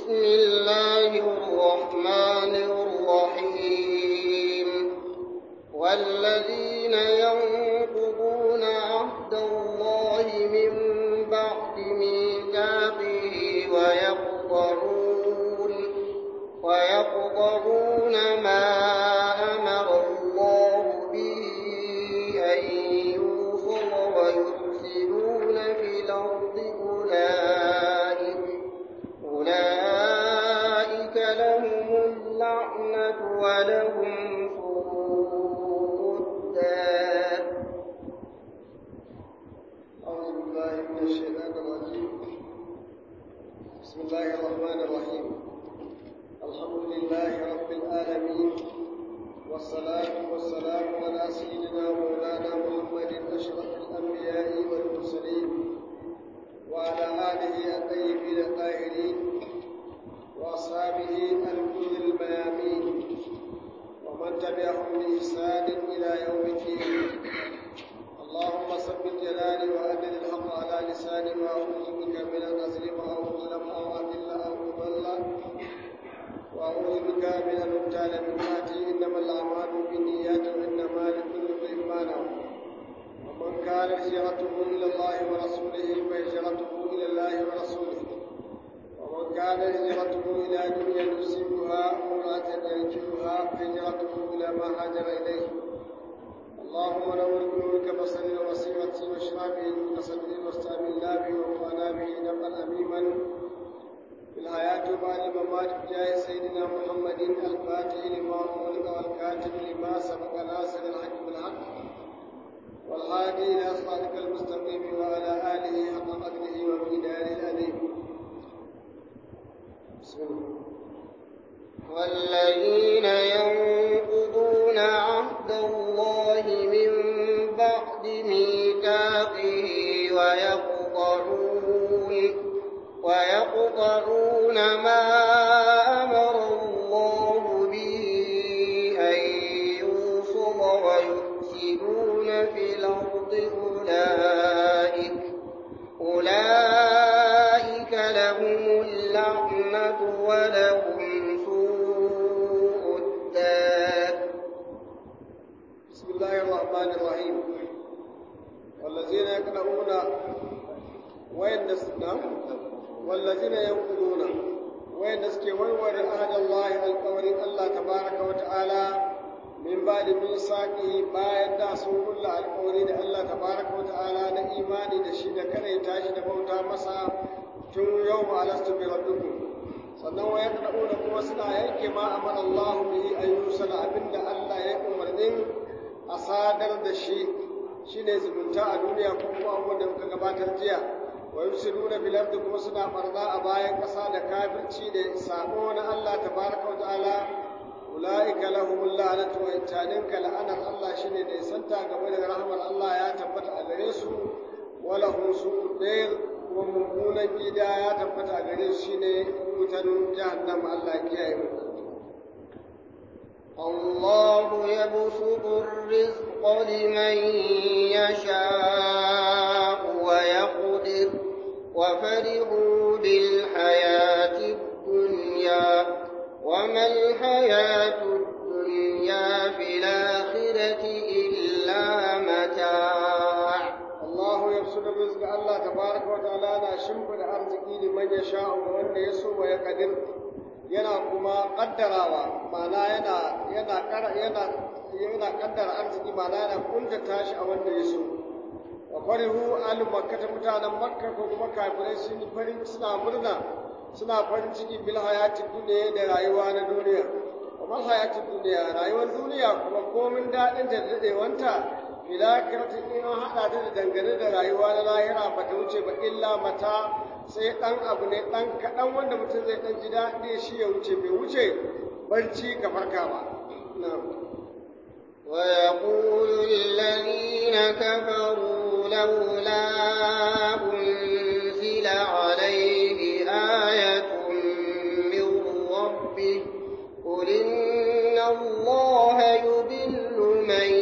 بسم الله الرحمن الرحيم والذين ينقضون عهد الله من بعد ميثاقه ويقطعون ويقطعون ما أمر الله به أن يوصل ويفسدون في الأرض أولئك أولئك لهم اللعنة ولهم سوء الدار أعوذ بالله من الشيطان الرجيم بسم الله الرحمن الرحيم الحمد لله رب العالمين والصلاة والسلام على سيدنا مولانا محمد أشرف الأنبياء والمرسلين وعلى آله الطيبين الطاهرين وأصحابه الكل الميامين ومن تبعهم بإحسان إلى يوم الدين اللهم ثبت جلالي وأدل الحق على لساني وأعوذ بك من أن أظلم أو أظلم أو أذل أو أضل وأعوذ بك من أن أبتال من تحتي إنما الأعمال بالنيات وإنما لكل امرئ ما نوى ومن كان هجرته إلى الله ورسوله فهجرته إلى الله ورسوله ومن كان هجرته إلى دنيا يصيبها أو امرأة ينكحها فهجرته إلى ما هاجر إليه اللهم نور بنورك بصري وبصيرتي واشرع به نور صدري واستعملنا به وانفعنا به نفعا اميما في الحياة وبعد الممات بجاه سيدنا محمد الفاتح لما أغلق والكاتب لما سبق ناصر الحق بالحق والهادي إلى صراطك المستقيم وعلى آله حق قدره ومقداره العظيم بسم الله والذين ينقضون عهد الله من بعد ميثاقه ويقطعون ويقطعون ما أمر الله به أن يوصل ويفسدون في الأرض أولئك أولئك لهم اللعنة ولهم سوء الدار بسم الله الرحمن الرحيم والذين يقرؤون وين نعم والذين ينقضون وين نسكي ورور عهد الله القول الله تبارك وتعالى من بعد ميثاقه bayan da sun kulla alƙawari da Allah tabaraka wa ta'ala na imani da shi da kare tashi da bauta masa tun yau ma alastu bi rabbikum sannan wa yaqrauna kuma suna yanke ma amara Allah bihi ayyusala abinda Allah ya umarnin a sadar da shi shine zumunta a duniya ko kuma abubuwan da muka gabatar jiya wa yufsiduna fil ardi kuma suna barna a bayan ƙasa da kafirci da sabo na Allah tabaraka wa ta'ala ulaika lahumul la'natu wa intaninka la'anar Allah shine da santa game da rahmar Allah ya tabbata a gare su wa lahum su'ud dair kuma mummunan gida ya tabbata a gare su shine wutan jahannama Allah ya kiyaye mu الله يبسط الرزق لمن يشاء ويقدر وفرحوا بالحياة الدنيا وما الحياة الدنيا في الآخرة إلا متاع الله يبسط الرزق الله تبارك وتعالى na shimfida arziki liman ya sha ga wanda ya so wa ya kadir yana kuma kaddarawa ma'ana yana yana yana yana kaddara arziki ma'ana yana kuntata shi a wanda ya so wa farihu al makkata mutanen makka ko kuma kafirai sun yi farin suna murna suna farin ciki bil hayatid duniya da rayuwa na duniya wa mal hayatid duniya rayuwar duniya kuma komin dadin da dadewanta filakirta in an haɗa ta da dangane da rayuwa na lahira ba ta wuce ba illa mata sai ɗan abu ne ɗan kaɗan wanda mutum zai ɗan ji daɗi shi ya wuce bai wuce barci ka farka ba. ويقول الذين كفروا لولا أنزل عليه آية من ربه قل إن الله يضل من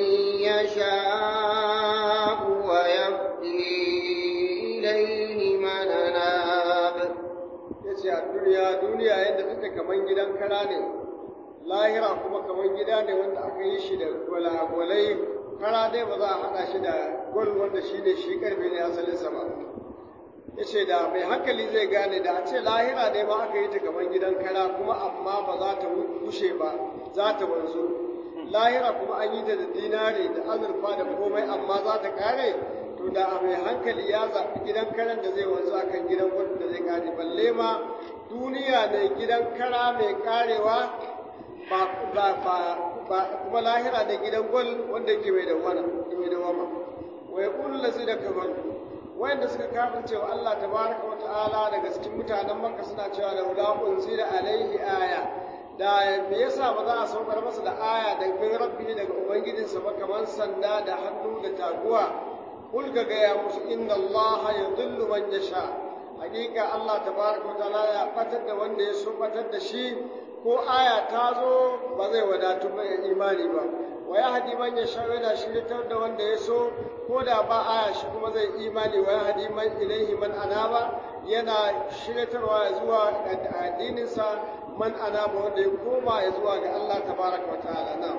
يشاء ويهدي إليه من أناب ce a duniya duniya yadda take kaman gidan kara ne lahira kuma kaman gida ne wanda aka yi shi da gwalagwalai kara dai ba za a haɗa shi da gwal wanda shi ne shi karfe ne asalinsa ba ya ce da mai hankali zai gane da a ce lahira ne ma aka yi ta kaman gidan kara kuma amma ba za ta bushe ba za ta wanzu lahira kuma an yi ta da dinari da azurfa da komai amma za ta kare to da a mai hankali ya zaɓi gidan karen da zai wanzu a kan gidan gwal da zai kare balle ma duniya ne gidan kara mai karewa ba ba ba kuma lahira ne gidan gwal wanda yake mai dawama mai dawama wa yaqulu lazina kafaru wayanda suka kafirce wa Allah tabaraka wa ta'ala daga cikin mutanen Makka suna cewa da wala unzila alaihi aya da me yasa ba za a saukar masa da aya daga min rabbi daga ubangijinsa ba kamar sanda da hannu da taguwa kul ga gaya musu inna Allah yudillu man yasha hakika Allah tabaraka wa ta'ala ya fatar da wanda ya so fatar da shi ko aya ta zo ba zai wadatu ba imani ba wa ya hadi man ya sha yana shiritar da wanda ya so ko da ba aya shi kuma zai imani wa ya hadi man ilaihi man anaba yana shiritarwa ya zuwa addininsa man anaba wanda ya koma ya zuwa ga Allah tabaraka wa ta'ala na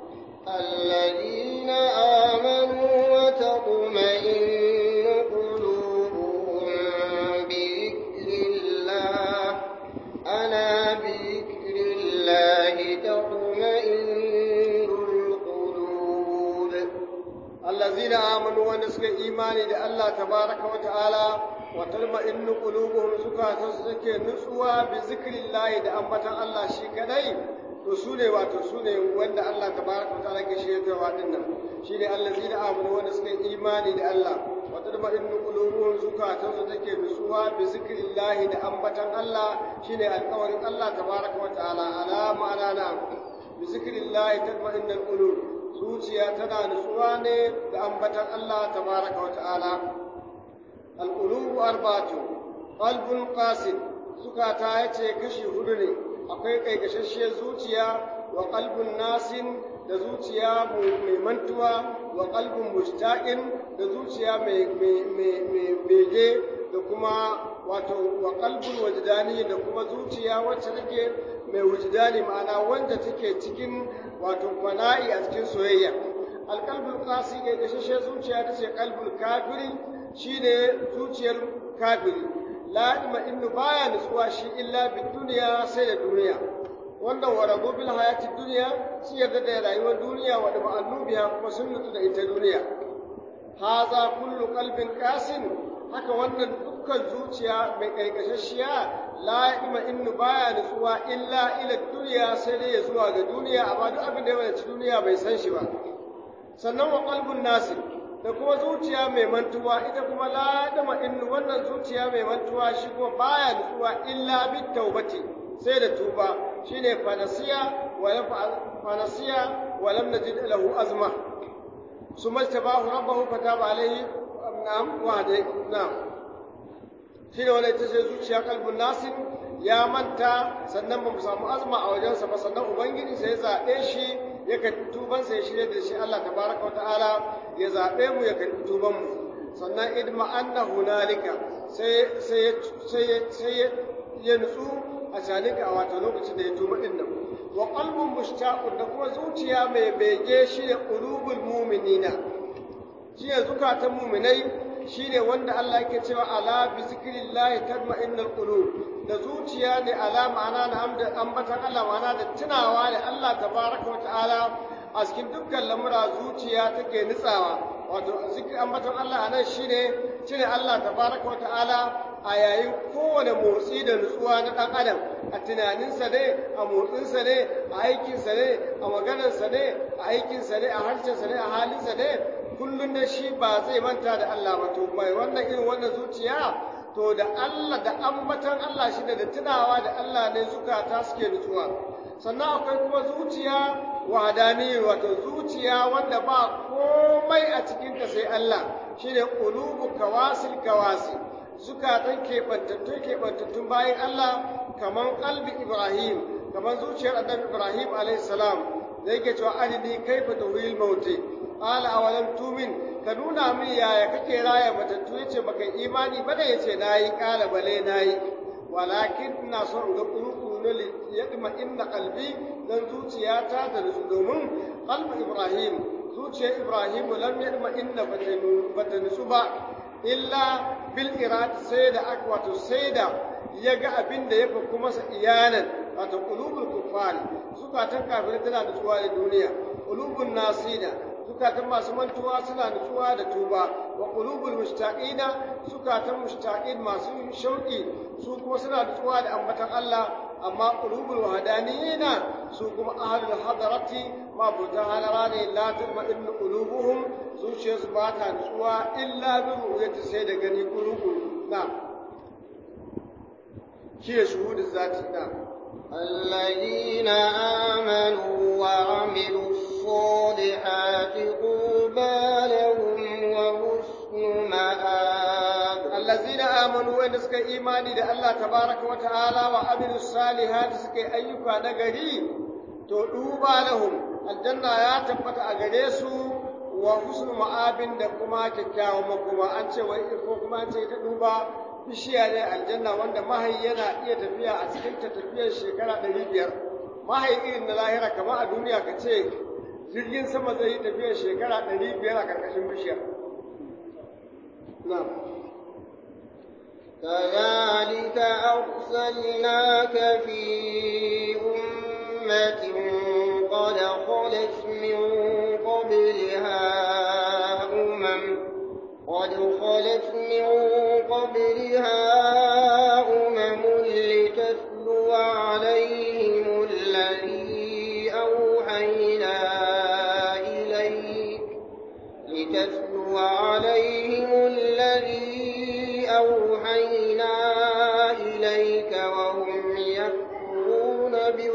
الذين آمنوا وتطمئن قلوبهم بذكر الله ألا بذكر الله تطمئن القلوب الذين آمنوا ونسك إيماني da Allah tabaraka wa ta'ala wa talma'innu qulubuhum zukatan suke nutsuwa bi zikrillah da ambatan Allah shi kadai to su ne wato su ne wanda Allah tabaraka wa ta'ala ke shiryawa din nan shine allazina amanu wanda suka yi imani da Allah wa talma'innu qulubuhum zukatan su take nutsuwa bi zikrillah da ambatan Allah shine alƙawarin Allah tabaraka wa ta'ala ala ma'ana na bi zikrillah tatma'innul qulub zuciya tana nutsuwa ne da ambatan Allah tabaraka wa ta'ala al'ulubu arbatu qalbun qasid zukata yace kashi hudu ne akwai kaikashashiyar zuciya wa qalbun nasin da zuciya mai mantuwa wa qalbun mustaqin da zuciya mai bege da kuma wato wa qalbun wajdani da kuma zuciya wacce take mai wujdani ma'ana wanda take cikin wato fana'i a cikin soyayya alqalbul qasi kaikashashiyar zuciya tace qalbul kafiri shine zuciyar kafiri la innu baya nutsuwa shi illa bid duniya sai da duniya wanda waradu bil hayati duniya su yarda da rayuwar duniya wa da ma'annubiya kuma sun nutsu da ita duniya haza kullu qalbin qasin haka wannan dukkan zuciya mai kaikashashiya la innu baya nutsuwa illa ila duniya sai dai ya zuwa ga duniya amma duk abin da ya wadace duniya bai san shi ba sannan wa qalbun nasir da kuma zuciya mai mantuwa ita kuma la dama innu wannan zuciya mai mantuwa shi kuma baya nutsuwa illa bit taubati sai da tuba shine fanasiya wa lam fanasiya wa lam najid lahu azma summa tabahu rabbahu fataba alayhi na'am wa dai na'am shine wannan ita ce zuciya kalbun nasin ya manta sannan ba mu samu azma a wajensa ba sannan ubangiji sai ya zaɓe shi ya karɓi tubansa ya shirya da shi Allah tabaraka wa ta'ala ya zaɓe mu ya karɓi tubanmu sannan idma anna hunalika sai sai sai sai ya nutsu a shanika a wato lokacin da ya tuba din nan wa qalbun mushtaqun da kuma zuciya mai bege shi ne qulubul mu'minina shi ne zukatan mu'minai shi ne wanda Allah yake cewa ala bi zikrillahi tatma'innul qulub da zuciya ne ala ma'ana na ambatan Allah ma'ana da tunawa da Allah tabaraka wa ta'ala a cikin dukkan lamura zuciya take nutsawa wato zikir ambaton Allah anan shine shine Allah tabaraka wa ta'ala a yayin kowane motsi da nutsuwa na ɗan adam a tunaninsa ne a motsinsa ne a aikinsa ne a maganarsa ne a aikinsa ne a harshensa ne a halinsa ne kullum da shi ba zai manta da Allah ba to mai wannan irin wannan zuciya to da Allah da ambatan Allah shi da tunawa da Allah ne zukata suke nutsuwa sannan akwai kuma zuciya wadani wato zuciya wanda ba komai a cikinta sai Allah shine qulubu kawasil kawasi zukatan keɓantattun keɓantattun bayan Allah kaman qalbi Ibrahim kaman zuciyar annabi Ibrahim alayhi salam da yake cewa arini kaifa tuhil mauti qala awalam tumin ka nuna min yaya kake raya matattu yace baka imani ba da yace nayi qala bale nayi walakin ina so in ga kuru ne ya dima inna qalbi dan zuciyata da nutsu domin qalbu ibrahim zuciyar ibrahim lam yadma inna bata nutsu ba illa bil irad sai da aka wato sai da ya ga abin da ya faku masa iyanan wato qulubul kuffar zukatan kafirai tana nutsuwa da duniya qulubun nasina zukatan masu mantuwa suna nutsuwa da tuba wa qulubul mushtaqina zukatan mushtaqin masu shauki su kuma suna nutsuwa da ambatan Allah amma qulubul wahdaniyina su kuma ahlul hadarati ma buta halara ne la tatma'innu qulubuhum zuciyarsu ba ta nutsuwa illa bi ru'yati sai da gani qulubul na shi shuhudu zati na الذين آمنوا وعملوا الصالحات طوبى لهم وحسن مآب الذين آمنوا وإن سكى إيماني ده الله تبارك وتعالى وعملوا الصالحات سكى أيوكا نغري تدوبى لهم الجنة يا تبت أغريسو وحسن مآب da kuma kyakkyawan makoma an ce wai ko kuma an ce ta duba bishiya ne aljanna wanda mahayi yana iya tafiya a cikin ta tafiyar shekara ɗari biyar mahayi irin na lahira kamar a duniya ka ce jirgin sama zai yi tafiyar shekara ɗari biyar a ƙarƙashin bishiyar na'am كذلك أرسلناك في أمة قد خلت من قبلها أمم قد خلت من قبلها أمم لتتلو عليهم الذي أوحينا إليك لتتلو عليهم الذي أوحينا إليك وهم يكفرون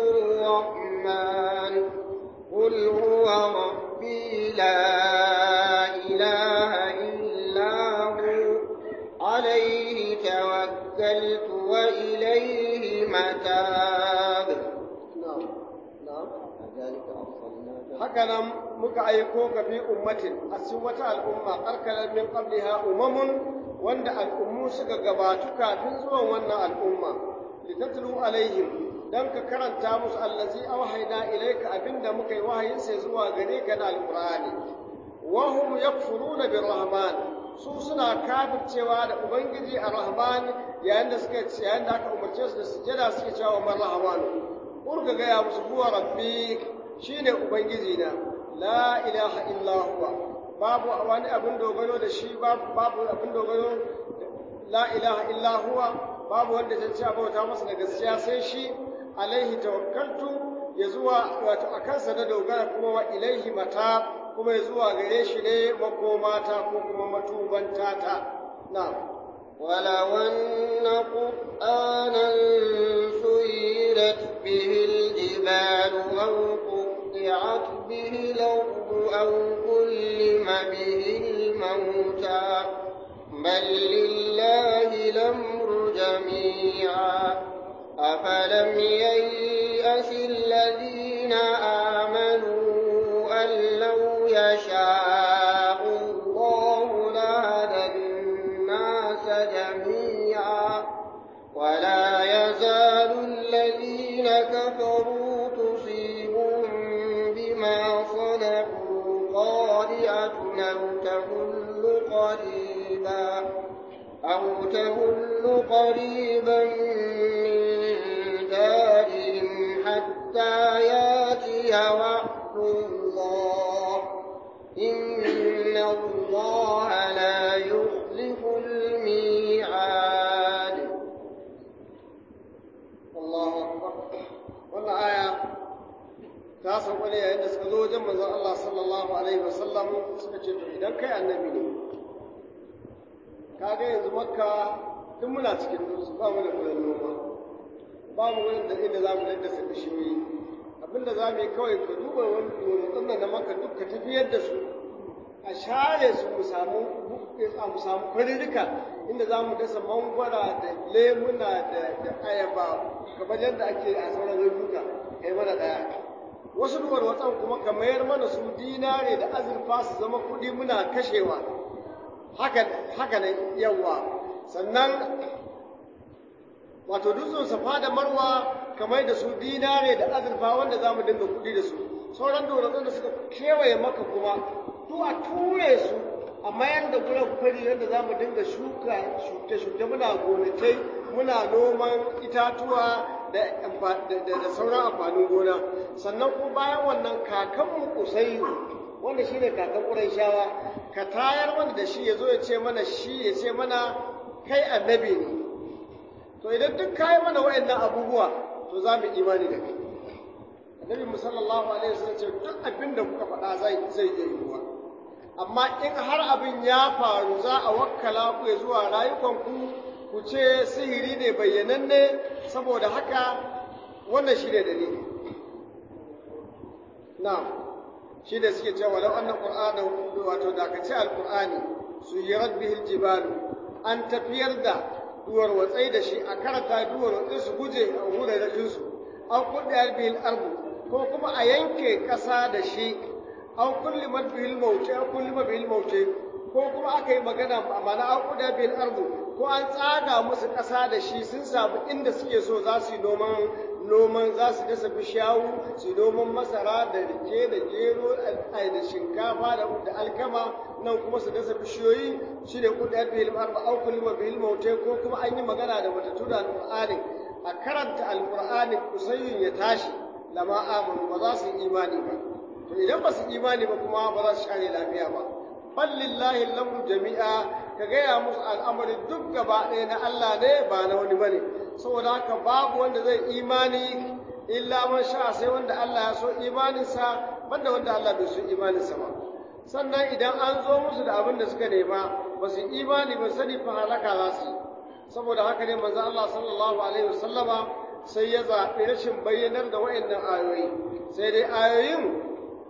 بالرحمن قل هو ربي لا إله إلا هو عليه توكلت وإليه متاب na'am na'am كذلك أرسلناك haka nan muka aiko ka fi ummatin a cikin wata al'umma karkarar min qabliha umamun wanda al'ummu suka gabatu kafin zuwan wannan al'umma litatlu alaihim dan ka karanta musu allazi awhayna ilayka abinda muka yi wahayin sai zuwa gare ka na alqur'ani wa hum yakfuruna birrahman su suna kafircewa da ubangiji arrahman yayin da suka yayin da aka umarce su da sujada suke cewa man rahmanu urga ga ya musu huwa rabbik shine ubangiji na la ilaha illa huwa babu wani abin dogaro da shi babu babu abin dogaro la ilaha illa huwa babu wanda zai ci bauta masa da gaskiya sai shi alaihi tawakkaltu ya zuwa wato a kansa na dogara kuma wa ilaihi mata kuma ya zuwa gare shi ne makomata ko kuma matubanta ta na'am ولو أن قرآنا سيرت به الجبال أو قطعت به الأرض أو كلم به الموتى بل لله الأمر جميعا أفلم ييأس الذين آمنوا أن لو يشاء الله لهدى الناس جميعا ولا يزال الذين كفروا تصيبهم بما صنعوا قارعة أو تهل قريبا أو تهل قريبا من دارهم حتى ياتي وعد الله إن الله لا يخلف الميعاد Allahu akbar wannan aya ta sauka ne yayin da suka zo wajen manzon Allah sallallahu alaihi wasallam suka ce to idan kai annabi ne kaga yanzu makka duk muna cikin dutse ba mu da kudin noma ba mu wurin da inda za mu daddasa bishiyoyi abinda za mu yi kawai ka duba wani dutsen nan na makka duk ka tafiyar da su a share su mu samu mu samu kwarirrika inda za mu dasa mangwara da lemuna da da ayaba kamar yadda ake a sauran rubuta kai mana daya wasu duwar watsan kuma ka mayar mana su dinare da azurfa su zama kuɗi muna kashewa haka haka ne yawa sannan wato dutsen safa da marwa kamar da su dinare da azurfa wanda za mu dinga kuɗi da su sauran dorazan da suka kewaye maka kuma to a ture su a mayar da gurin fari yadda za mu dinga shuka shuke-shuke muna gonakai muna noman itatuwa da sauran amfanin gona sannan kuma bayan wannan kakanmu kusai wanda shine kakan ƙurayshawa ka tayar mana da shi ya zo ya ce mana shi ya ce mana kai annabi ne to idan duk kayi mana waɗannan abubuwa to za mu imani da kai annabi mu sallallahu alaihi wasallam ce duk abin da kuka faɗa zai zai iya yiwuwa amma in har abin ya faru za a wakkala ku ya zuwa rayukanku ku ce sihiri ne bayyananne saboda haka wannan shi ne dalili na'am shi da suke cewa walau annan qur'ana wato da ka ce alqur'ani suyirat bihil jibalu an tafiyar da duwar watsai da shi a karanta duwar watsai su guje a wuraren su an kudiyar bihil ardu ko kuma a yanke ƙasa da shi an kulli bihil mauce an kulli bihil mauce ko kuma aka yi magana ma'ana an kudiyar bihil ardu ko an tsaga musu ƙasa da shi sun samu inda suke so za su yi noman noman za su dasa bishiyawu su noman masara da rike da gero da shinkafa da alkama nan kuma su dasa bishiyoyi shi ne kudiyar bihil arba au kulima bihil mautai ko kuma an yi magana da matattu da alƙur'ani a karanta alƙur'ani kusayin ya tashi lama amanu ba za su yi imani ba to idan ba su imani ba kuma ba za su share lafiya ba fallillahi lamru jami'a ka gaya musu al'amari duk gaba ɗaya na Allah ne ba na wani bane saboda haka babu wanda zai imani illa man sha sai wanda Allah ya so imaninsa banda wanda Allah bai so imaninsa ba sannan idan an zo musu da abin da suka nema ba su imani ba sani fa halaka za su yi saboda haka ne manzo Allah sallallahu alaihi wasallama sai ya zaɓi rashin bayyanar da wa'annan ayoyi sai dai ayoyin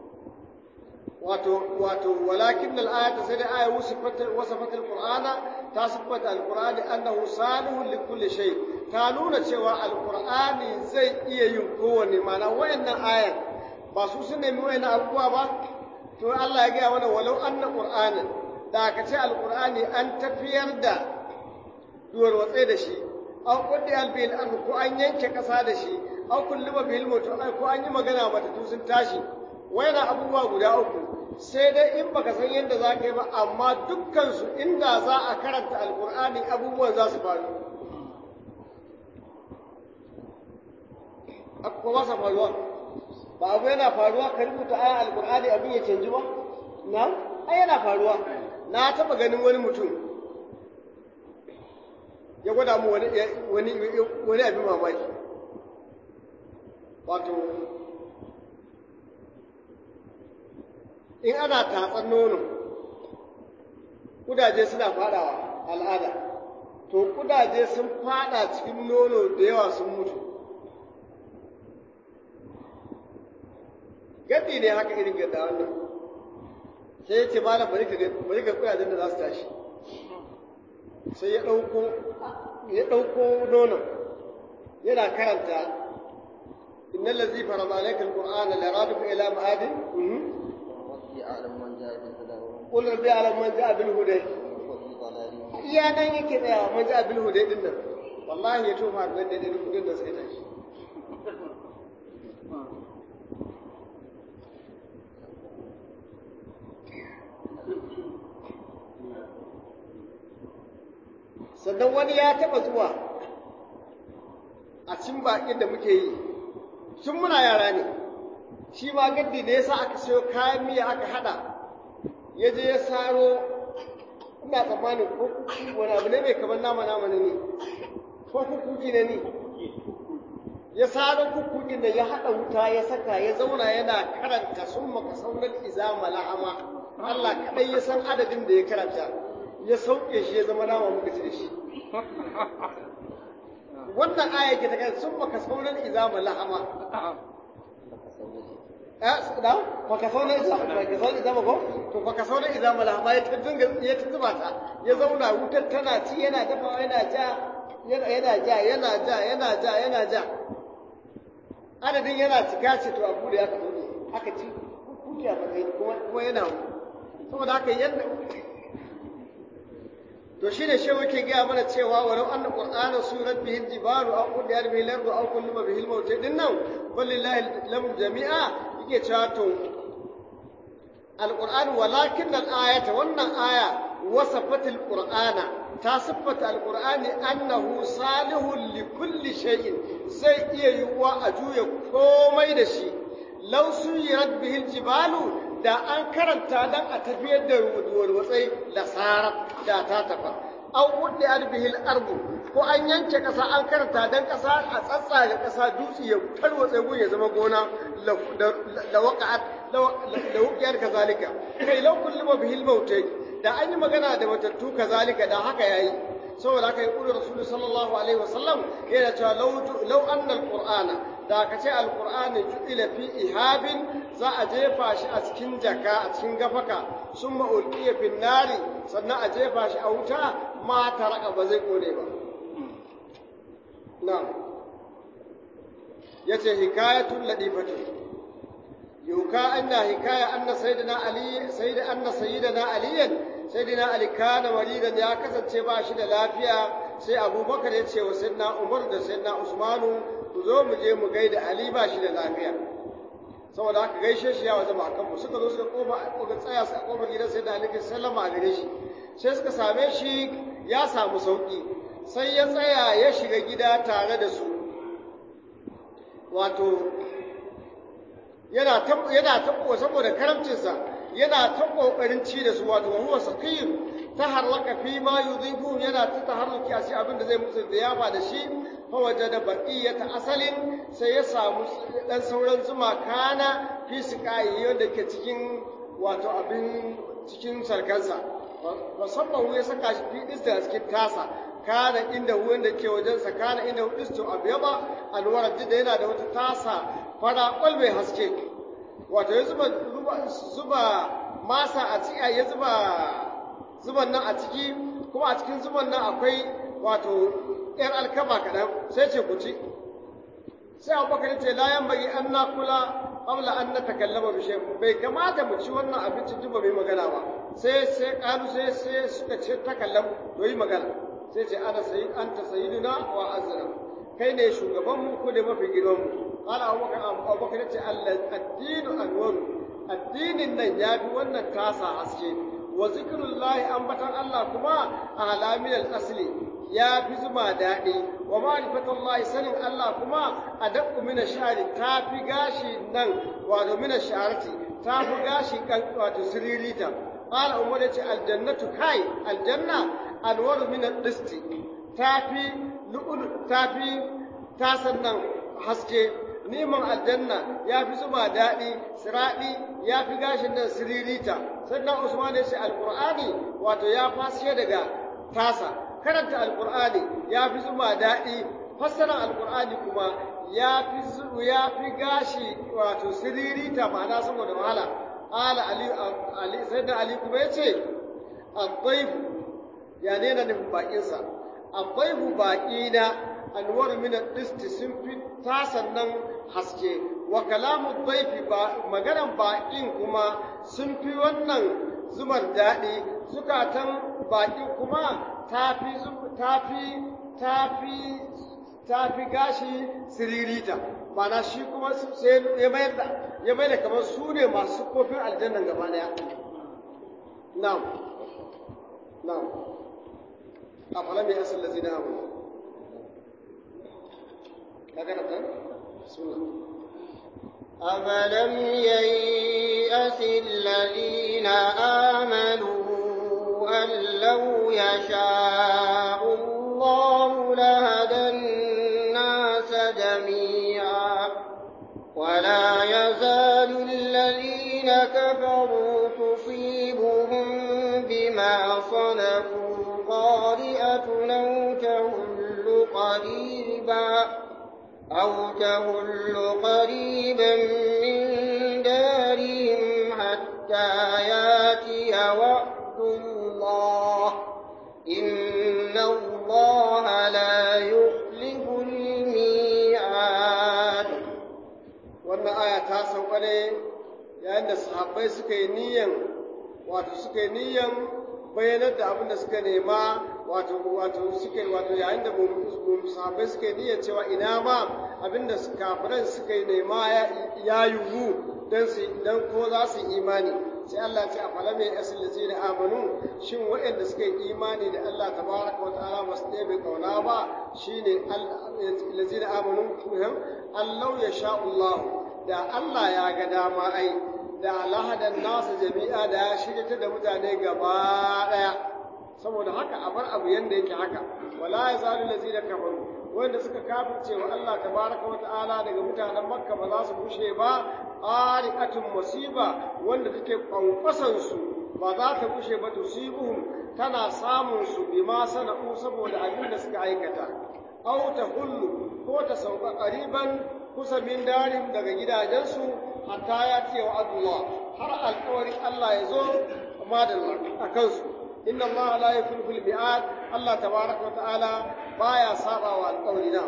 wato wato walakin al-ayata sai dai aya wasafat al-qur'ana ta sifata al-qur'ani annahu salihun li kulli shay ta nuna cewa al-qur'ani zai iya yin kowanne mana wayannan ayan ba su sun nemi wayannan abubuwa ba to Allah ya gaya mana walau anna qur'anan da ka ce al-qur'ani an tafiyar da duwar watsai da shi aw quddi al-bil ardu ko an yanke kasa da shi aw kulluba bil mutu ko an yi magana mata sun tashi wayannan abubuwa guda uku sai dai in baka san yadda za ka yi ba amma dukkansu inda za a karanta alkur'ani abubuwan za su faru ko ba sa faruwa ba abu yana faruwa ka rubuta aya alkur'ani abin ya canji ba na ai yana faruwa na taba ganin wani mutum ya gwada mu wani wani wani abin mamaki wato in ana tatsan nono kudaje suna fadawa al'ada to kudaje sun fada cikin nono da yawa sun mutu gadi ne haka irin gadda wannan sai ya ce malam bari ka bari ka kudajen da za su tashi sai ya ɗauko ya ɗauko nonon yana karanta innal ladzi farada alayka alqur'ana la raduka ila ma'adin يعلم من جاء بالهدى قل ربي يعلم من جاء بالهدى وفي ضلال iya nan yake tsayawa man ja'a bil huda din nan wallahi ya tofa nan da duk kudin da sai tashi sannan wani ya taba zuwa a cin bakin da muke yi tun muna yara ne shi ma gaddi da yasa aka sayo kayan miya aka hada ya je ya saro ina tsammanin ko kuku wani abu ne mai kamar nama nama ne ne ko kukuki ne ne ya saro kukukin da ya haɗa wuta ya saka ya zauna yana karanta sun maka saunar izama la'ama Allah kaɗai ya san adadin da ya karanta ya sauke shi ya zama nama muka ci da shi wannan aya ke ta kai sun maka saunar izama la'ama da faka sauna isa faka sauna isa ko to faka sauna isa malama ya dinga ya zuba ta ya zauna wutar tana ci yana dafa yana ja yana yana ja yana ja yana ja yana ja adadin yana cika ce to abu da ya kaso ne aka ci kuki a matsayin kuma kuma yana saboda haka yadda to shine shi yake gaya mana cewa walau anna qur'ana surat bihi jibalu aw qudiyat bihi al-ardu aw kullima bihi al-maut din nan wallahi lam jami'a yake cewa to al-qur'an walakin al-ayata wannan aya wasafat al-qur'ana ta siffata al-qur'ani annahu salihun li kulli shay'in sai iya yiwuwa a juya komai da shi law suyirat bihi al-jibalu da an karanta dan a tafiyar da walwatsai da sarar da ta tafa an wuɗe albihil arbu ko an yanke ƙasa an karanta dan ƙasa a tsatsaga ƙasa dutse ya tarwatse gun ya zama gona da waƙa'at da wuƙiyar kazalika kai lau kullum bihil mautai da an yi magana da matattu kazalika da haka yayi saboda haka ya ƙuri rasulu sallallahu alaihi wasallam yana cewa lau annal qur'ana da ka ce alƙur'ani ju'ila fi ihabin za a jefa shi a cikin jaka a cikin gafaka sun ma'ulƙiya fin nari sannan a jefa shi a wuta ma taraka ba zai kone ba na ya ce hikayatun laɗifatu yuka anna hikaya anna sayyidina ali sayyida anna sayyidina aliyan sayyidina ali kana maridan ya kasance ba shi da lafiya sai abubakar ya ce wa sayyidina umar da sayyidina usmanu ku zo mu je mu gaida Ali ba shi da lafiya saboda haka gaishe shi ya wajaba akan mu suka zo suka kofa aka tsaya su a kofar gidan sai da Ali sallama a gare shi sai suka same shi ya samu sauki sai ya tsaya ya shiga gida tare da su wato yana ta yana ta saboda karamcinsa yana ta kokarin ci da su wato huwa saqim taharraka fi ma yudhibu yana ta taharruki a shi abin da zai musu ziyafa da shi fawaje da baqiyata asalin sai ya samu dan sauran zuma kana fi siqai wanda ke cikin wato abin cikin sarkansa musamman ya saka shi fi dista a cikin tasa kana inda wanda ke wajensa kana inda disto abyaba alwara da yana da wata tasa fara kwal mai haske wato ya zuba zuba masa a ciki ya zuba zuban nan a ciki kuma a cikin zuban nan akwai wato ‘yar alkama kaɗan sai ce ku ci sai abubakar ce layan bagi an na kula ƙabla an na takallama bishe bai kamata mu ci wannan abincin duba mai magana ba sai sai ƙalu sai sai suka ce takallam to yi magana sai ce ana sayi an ta sayiduna wa azra kai ne shugabanmu ko ne mafi girmanmu ƙala abubakar abubakar ce allah addinu anwaru addinin nan ya fi wannan tasa haske wa zikirullahi ambatan Allah kuma a halamin asli ya fi zuma daɗi wa ma'rifatullahi sanin Allah kuma a daƙu mina shari ta fi gashi nan wato mina sharati ta fi gashi kan wato siririta qala umar yace aljannatu kai aljanna alwaru min disti ta fi lu'ul ta fi tasan nan haske neman aljanna ya fi zuma daɗi siraɗi ya fi gashin nan siririta sannan usman ya ce alƙur'ani wato ya fashe daga tasa karanta alƙur'ani ya fi zuma daɗi fassarar alƙur'ani kuma ya fi ya fi gashi wato siririta ma'ana saboda wahala ala ali ali sayyidina ali kuma ya ce addaifu ya ne na nufin baƙinsa addaifu baƙina anwar min ad-disti sun fi tasan nan haske wa kalamu dhaifi ba maganan baƙin kuma sun fi wannan zumar daɗi zukatan baƙin kuma tafi tafi tafi tafi gashi siririta mana shi kuma sai ya mayar da ya mayar da kamar su ne masu kofin aljannan gaba daya na'am na'am afalam ya asal lazina amanu أفلم ييأس الذين آمنوا أن لو يشاء الله لهدى الناس جميعا ولا يزال الذين كفروا تصيبهم بما صنعوا قارئة أو تهل قريبا أو تهل قريبا من دارهم حتى ياتي وعد الله إن الله لا يخلف الميعاد wannan aya ta sauka ne yayin da sahabbai suka yi niyyan wato suka yi niyyan bayyanar da abin da suka nema wato wato suke wato yayin da sahabbai suke niyyar cewa ina ma abin da kafiran suka nema ya yiwu dan su dan ko za su imani sai Allah ce a fala mai asil lazina amanu shin waɗanda suka yi imani da Allah tabaraka wa ta'ala ba su ɗebe kauna ba shine lazina amanu Allah ya sha Allah da Allah ya ga dama ai da lahadan nasu jami'a da ya shirya da mutane gaba ɗaya saboda haka a bar abu yanda yake haka wala ya zalu lazina kafaru wanda suka kafirce wa Allah tabaraka wa ta'ala daga mutanen Makka ba za su bushe ba ariqatun musiba wanda take kwankwasan su ba za ta bushe ba tusibuhum tana samun su bima sana'u saboda abin da suka aikata aw ta hullu ko ta sauka qariban kusa min darim daga gidajensu hatta ya ce wa Allah har alƙawarin Allah ya zo madalla a kansu inna Allah la yukhlifu al-mi'ad Allah tabaraka wa ta'ala baya saba wa alƙawarina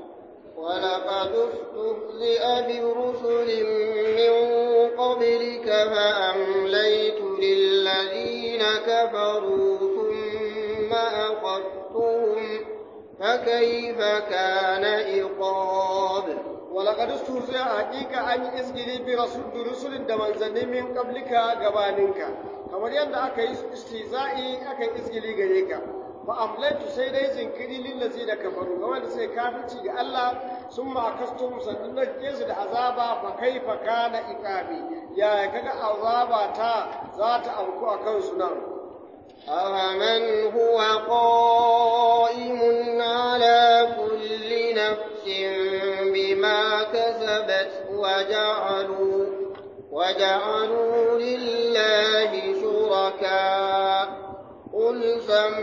ولقد استهزئ برسل من قبلك فأمليت للذين كفروا ثم أخذتهم فكيف كان عقاب ولقد استهزئ حقيقة أن إسجلي برسول برسل دمان زني من قبلك غبانك kamar yadda aka yi istizai aka yi isgili gare ka fa amlaitu sai dai jinkiri lillazi da kafaru ga wanda sai kafirci ga Allah sun ma kastum sannan na su da azaba fa kaifa kana iqabi ya kaga azaba ta za ta auku a kansu nan أَوَمَنْ هُوَ قَائِمٌ عَلَى كُلِّ نَفْسٍ بِمَا كَسَبَتْ وَجَعَلُوا وَجَعَلُوا لِلَّهِ شُرَكَاءَ قُلْ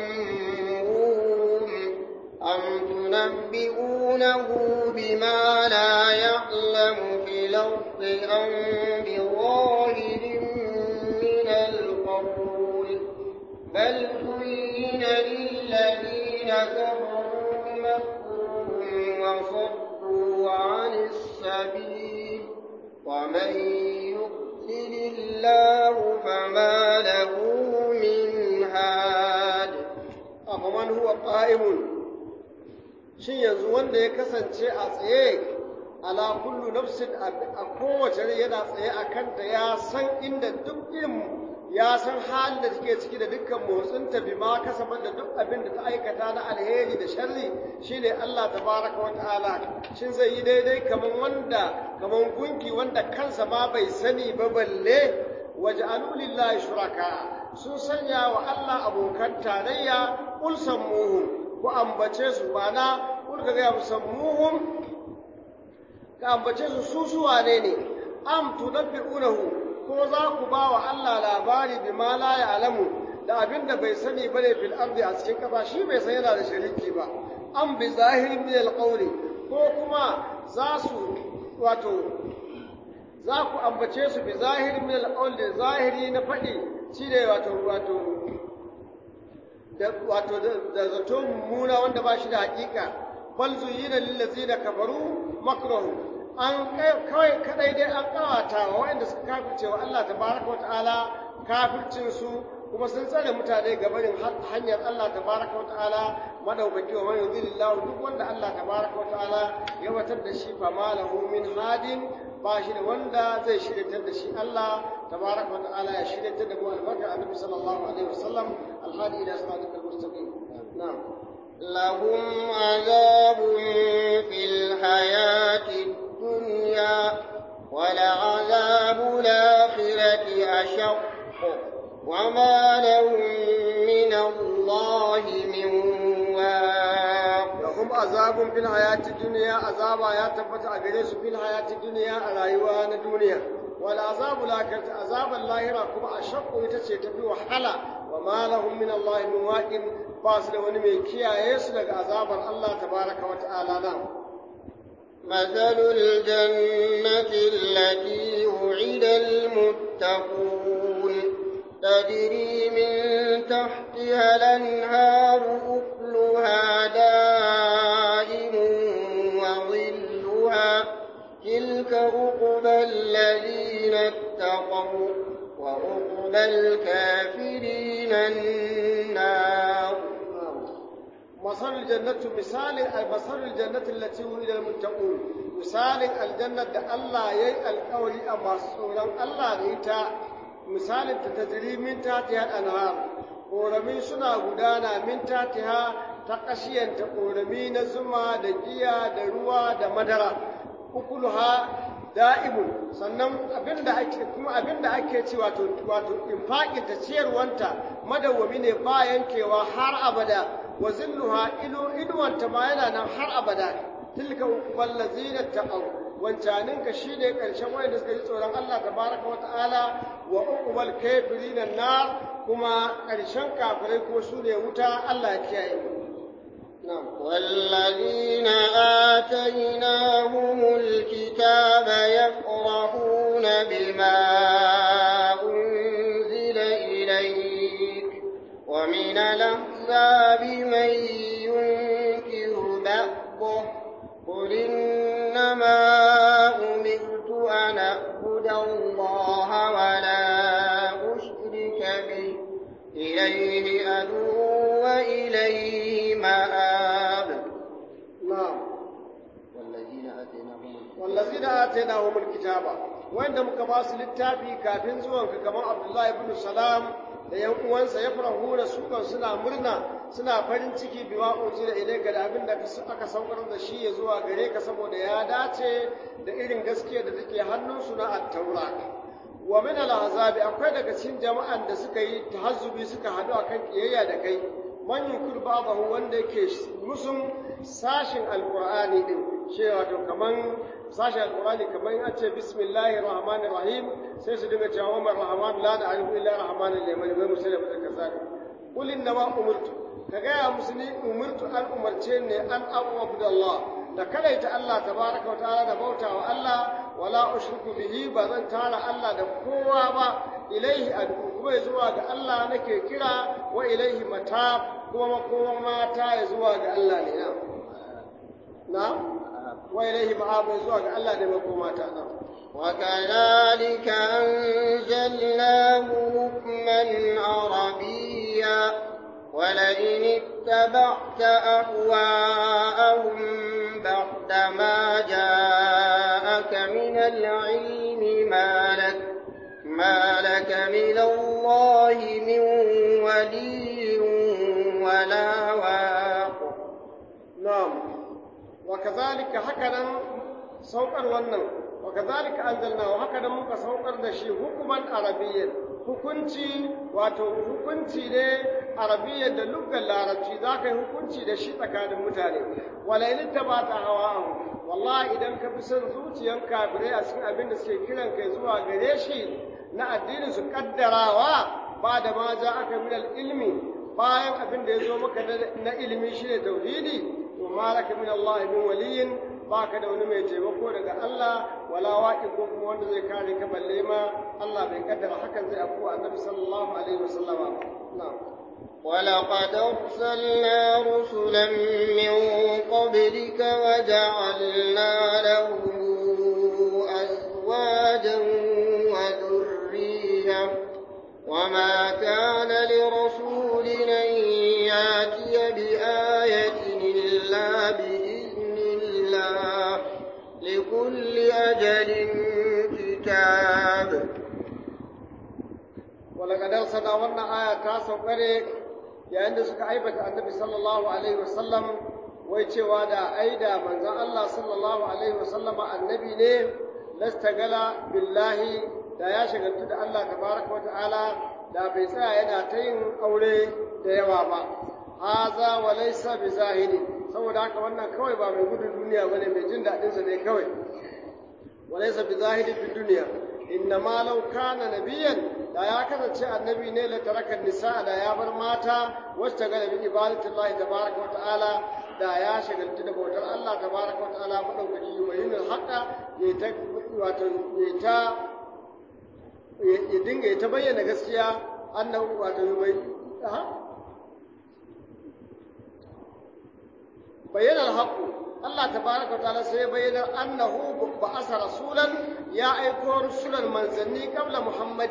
سَمُّوهُمْ أَمْ تُنَبِّئُونَهُ بِمَا لَا يَعْلَمُ فِي الْأَرْضِ أَمْ بِظَاهِرٍ مِّنَ الْقَوْلِ بل زين للذين كفروا مكرهم وصدوا عن السبيل ومن يضلل الله فما له من هاد أفمن هو قائم shin yanzu wanda ya kasance a tsaye ala kullu nafsin a kowace rai yana tsaye a kanta ya san inda duk irin ya san halin da take ciki da dukkan motsinta bi ma kasabar da duk abin da ta aikata na alheri da sharri shine Allah tabaraka wa ta'ala shin zai yi daidai kaman wanda kaman gunki wanda kansa ma bai sani ba balle waj'alu lillahi shuraka sun sanya wa Allah abokan tarayya qul sammuhum ku ambace su bana kul ka ga musammuhum ka ambace su su su wane ne am tunabbi'unahu ko za ku ba wa Allah labari bi ma la ya'lamu da abin da bai sani bane fil ardi a cikin kafa shi bai san yana da shariki ba am bi zahirin min alqawli ko kuma za su wato za ku ambace su bi zahirin min alqawli da zahiri na faɗi shine wato wato da wato da zato mummuna wanda ba shi da hakika bal zuyina lil ladzina kafaru makruhu an kawai kadai dai an kawata wa waɗanda suka kafirce wa Allah tabaraka wa ta'ala kafircin su kuma sun tsare mutane ga barin hanyar Allah tabaraka wa ta'ala madaukaki wa man yudhilillahu duk wanda Allah tabaraka wa ta'ala ya watar da shi fa malahu min hadin ba shi da wanda zai shiryatar da shi Allah tabaraka wa ta'ala ya shiryatar da mu albarka annabi sallallahu alaihi wasallam alhadi ila siratal mustaqim na'am لهم عذاب في الحياة الدنيا ولعذاب الآخرة أشق وما لهم من الله من واق لهم عذاب في الحياة الدنيا عذاب يا تبت أجلس في الحياة الدنيا على يوان الدنيا والعذاب الآخرة عذاب الله كما أشق يتسي تبي وحلا وما لهم من الله من واق باس لوني من كيا يسلك عذاب الله تبارك وتعالى نعم مثل الجنة التي وعد المتقون تجري من تحتها الأنهار أكلها دائم وظلها تلك عقبى الذين اتقوا وعقبى الكافرين النار مثل الجنة مثال مثل الجنة التي وعد المتقون مثال الجنة ده الله يي القول أما سوران الله ريتا مثال تتجري من تحتها الأنهار ƙorami suna gudana min tatiha ta ƙashiyanta ƙorami na zuma da giya da ruwa da madara ukuluha da'imun sannan abinda ake kuma abinda ake ci wato wato infaqin ta ciyarwanta madawwami ne ba yankewa har abada wa zilluha ilu inuwanta ma yana nan har abada tilka uqbal ladzina taqaw wancanin ka shine karshen wanda suka ji tsoron Allah tabaraka wa ta'ala wa uqbal kafirin nar kuma karshen kafirai ko su ne wuta Allah ya kiyaye نعم والذين آتيناهم الكتاب يفرحون بما أنزل إليك ومن الأحزاب من ينكر بعضه قل إنما أمرت أن أعبد الله ولا أشرك به إليه أدعو وإليه مآب نعم والذين آتيناهم والذين آتيناهم الكتاب wanda muka ba su littafi kafin zuwanka kamar Abdullahi ibn Salam da yan uwansa ya farahu da su kan suna murna suna farin ciki bima unzila ilayka da abin da aka saukar da shi ya zuwa gare ka saboda ya dace da irin gaskiya da take hannunsu na at-taura wa min al-azabi akwai daga cikin jama'an da suka yi tahazzubi suka hadu akan kiyayya da kai man yunkur babahu wanda yake musun sashin alqur'ani din cewa to kaman sashin alqur'ani kaman an ce bismillahir rahmanir rahim sai su dinga cewa umar rahman la na'rifu illa rahmanir rahim wai musulmi da kaza qul inna ma umirtu ka gaya musu ni umirtu an umarce ne an abubuwa Allah da kadaita Allah tabaraka wa ta'ala da bauta wa Allah wala ushriku bihi ba zan tara Allah da kowa ba ilaihi ad'u kuma zuwa ga Allah nake kira wa ilaihi mata kuma makoman mata ya zuwa ga Allah ne na na wa ilaihi ma'ab zuwa ga Allah ne makoma ta na وكذلك أنزلناه حكما عربيا ولئن اتبعت أهواءهم بعد ما جاءك من العلم ما لك ما لك من الله من ولي ولا واق نعم وكذلك هكذا saukar wannan wa kadhalika anzalnahu haka da muka saukar da shi hukuman arabiyyan hukunci wato hukunci ne arabiyyan da lugar larabci za ka yi hukunci da shi tsakanin mutane walailin ta ba ta hawa wallahi idan ka fi son zuciyan kafirai a cikin abin da suke kiran kai zuwa gare shi na addini su kaddarawa ba da ma za aka min ilmi bayan abin da ya zo maka na ilimi shine tauhidi to ma laka min Allah min waliyin baka da wani mai taimako daga Allah wala waƙi ko kuma wanda zai kare ka balle ma Allah bai kaddara hakan zai afu annabi sallallahu alaihi wasallama na'am ولقد أرسلنا رسلا من قبلك وجعلنا لهم أزواجا وذرية وما كان لرسول أن يأتي بآية إلا بإذن الله لكل أجل كتاب ولقد أرسلنا وانا آية تاسو قريك yayin da suka aibata annabi sallallahu alaihi wasallam wai cewa da aida manzon Allah sallallahu alaihi wasallam annabi ne lastagala billahi da ya shagaltu da Allah tabaraka wata'ala da bai tsaya yana ta yin aure da yawa ba haza wa laysa bi zahiri saboda haka wannan kawai ba mai gudun duniya bane mai jin daɗin sa ne kawai wa laysa bi zahiri fi duniya inna ma law kana nabiyan da ya kasance annabi ne la taraka nisa da ya bar mata wacce ga bi ibadatullahi tabaraka wa ta'ala da ya shagaltu da bautar Allah tabaraka wa ta'ala madaukaki yubayyinul haqa ya ta wato ya ta ya dinga ya ta bayyana gaskiya annahu wato yubayyin bayyana al-haqqu Allah tabaraka wa ta'ala sai bayyana annahu ba'asa rasulan ya aiko rusulan manzanni kabla Muhammadin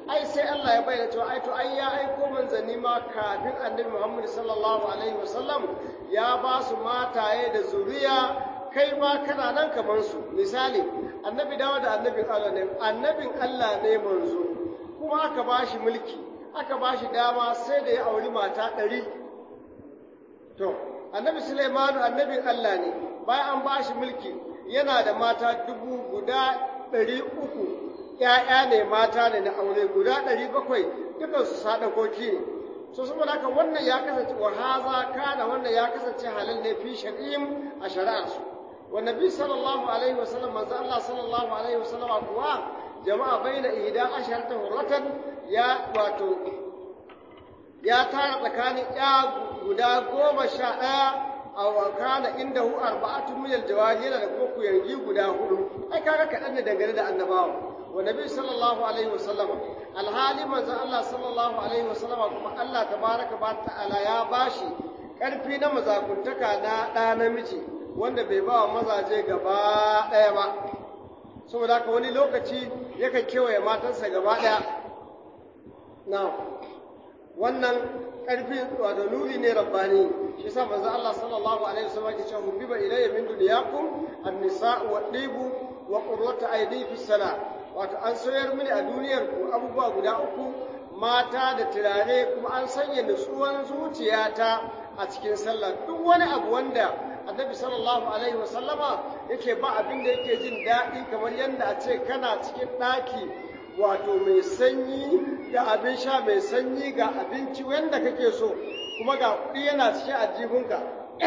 ai sai Allah ya bayyana cewa ai to ai ya aiko manzanni ma kafin annabi Muhammad sallallahu alaihi wasallam ya ba su mataye da zuriya kai ma kana nan kaman su misali annabi dawo da annabin Allah ne annabin Allah ne manzo kuma aka ba shi mulki aka ba shi dama sai da ya auri mata ɗari to annabi Sulaimanu annabin Allah ne bayan an ba shi mulki yana da mata dubu guda ɗari uku ‘ya'ya ne mata ne na aure guda ɗari bakwai dukansu sadakoki ne so saboda haka wannan ya kasance wa haza kana wannan ya kasance halal ne fi shari'im a shari'arsu wa nabi sallallahu alaihi wa sallam manzo Allah sallallahu alaihi wa sallam kuwa jama'a baina ihda asharata hurratan ya wato ya tara tsakanin ya guda goma sha ɗaya a kana inda hu arba'atun min aljawari yana da kuma kuyangi guda hudu ai kaga kaɗan ne dangane da annabawa wa nabi sallallahu alaihi wa sallam alhali manzon Allah sallallahu alaihi wa sallam kuma Allah tabaraka ba ta'ala ya bashi karfi na mazakuntaka na ɗa namiji wanda bai ba wa mazaje gaba ɗaya ba saboda haka wani lokaci yakan kewaye matansa gaba ɗaya na wannan ƙarfi wato nuri ne rabbani shi yasa manzo Allah sallallahu alaihi wasallam yake cewa hubbiba ilayya min dunyakum an-nisa'u wad-dibu wa qurratu aydi fi salat wato an soyar mini a duniyar ku abubuwa guda uku mata da turare kuma an sanya nutsuwan zuciyata a cikin sallah duk wani abu wanda annabi sallallahu alaihi wasallama yake ba abin da yake jin daɗi kamar yadda a ce kana cikin ɗaki wato mai sanyi ga abin sha mai sanyi ga abinci wanda kake so kuma ga kuɗi yana cikin ajihunka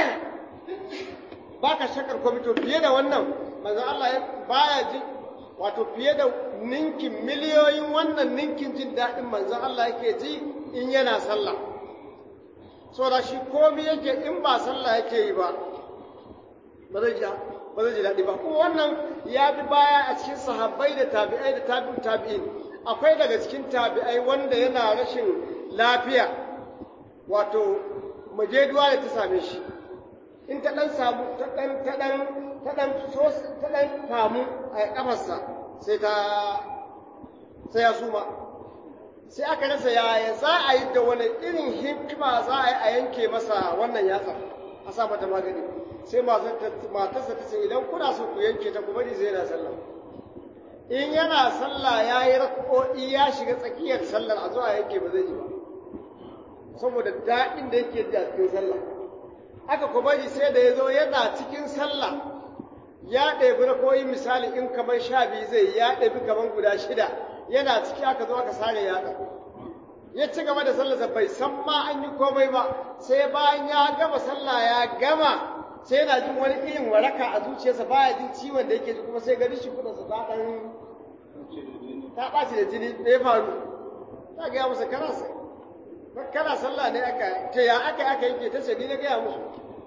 ba ka shakar kwamito fiye da wannan manzo Allah baya ji wato fiye da ninkin miliyoyin wannan ninkin jin daɗin manzon Allah yake ji in yana sallah saboda shi komi yake in ba sallah yake yi ba ba zai ba zai ji daɗi ba kuma wannan ya bi baya a cikin sahabbai da tabi'ai da tabi'u tabi'in akwai daga cikin tabi'ai wanda yana rashin lafiya wato majeduwa da ta same shi in ta ɗan samu ta ɗan ta ɗan ta ɗan ta ɗan famu a ƙafarsa sai ta sai ya suma sai aka rasa yaya za a yi da wani irin hikima za a yi a yanke masa wannan yatsa a sa mata magani sai matarsa ta ce idan kuna so ku yanke ta ku bari zai na sallah in yana sallah ya yi rako'i ya shiga tsakiyar sallar a zuwa yanke ba zai yi ba saboda daɗin da yake ji a cikin sallah aka ku bari sai da ya zo yana cikin sallah ya ɗebi rako'i misali in kamar sha biyu zai ya ɗebi kamar guda shida yana ciki aka zo aka sare yaɗa ya ci gaba da sallarsa bai san ma an yi komai ba sai bayan ya gama sallah ya gama sai yana jin wani irin waraka a zuciyarsa baya jin ciwon da yake ji kuma sai gani shi kudansa ta ɗan ta ɓaci da jini me ya faru ta gaya masa kana kana sallah ne aka ta ya aka aka yake ta ce ni na gaya musu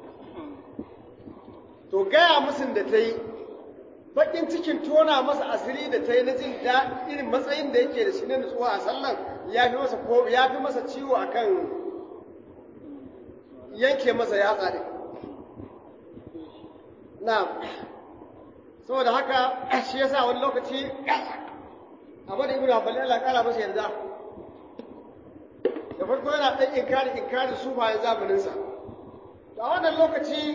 to gaya musun da ta yi bakin cikin tona masa asiri da ta yi na jin da irin matsayin da yake da shi na nutsuwa a sallan ya fi masa ko ya fi masa ciwo akan yanke masa yatsa ne na saboda haka shi yasa wani lokaci abu da ibnu hanbali Allah kara masa yarda da farko yana dan inkari inkari sufayen zamaninsa a wannan lokaci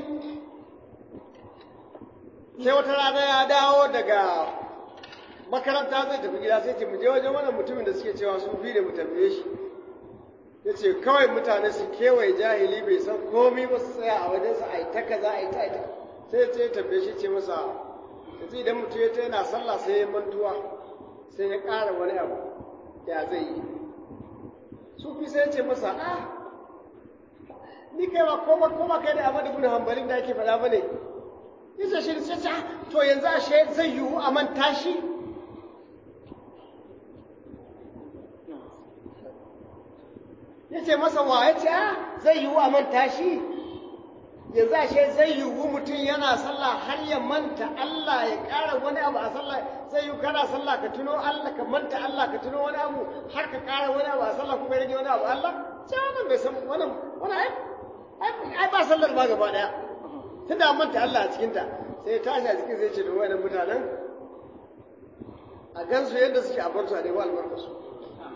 sai wata rana ya dawo daga makaranta zai tafi gida sai ce mu je wajen wannan mutumin da suke cewa su fi da mu tambaye shi ya ce kawai mutane su kewaye jahili bai san komi ba su tsaya a wajensa a yi ta kaza a yi ta ita sai ya ce ya tambaye shi ce masa yanzu idan mutum ya ta yana sallah sai ya mantuwa sai ya ƙara wani abu ya zai yi sufi sai ya ce masa ah ni kai ba ko ba ko ba kai da amadu bin hanbalin da ake faɗa ba ne yace shi sai ce to yanzu ashe zai yiwu a manta shi yace masa wa yace a zai yiwu a manta shi yanzu ashe zai yiwu mutum yana sallah har ya manta Allah ya ƙara wani abu a sallah zai yiwu kana sallah ka tuno Allah ka manta Allah ka tuno wani abu har ka ƙara wani abu a sallah kuma rage wani abu Allah ce wannan bai san wannan wannan ai ba sallar ba gaba daya tunda manta Allah a cikinta sai tashi a cikin zai ce da wayannan mutanen a gansu yadda suke a bar su a nemi albarkarsu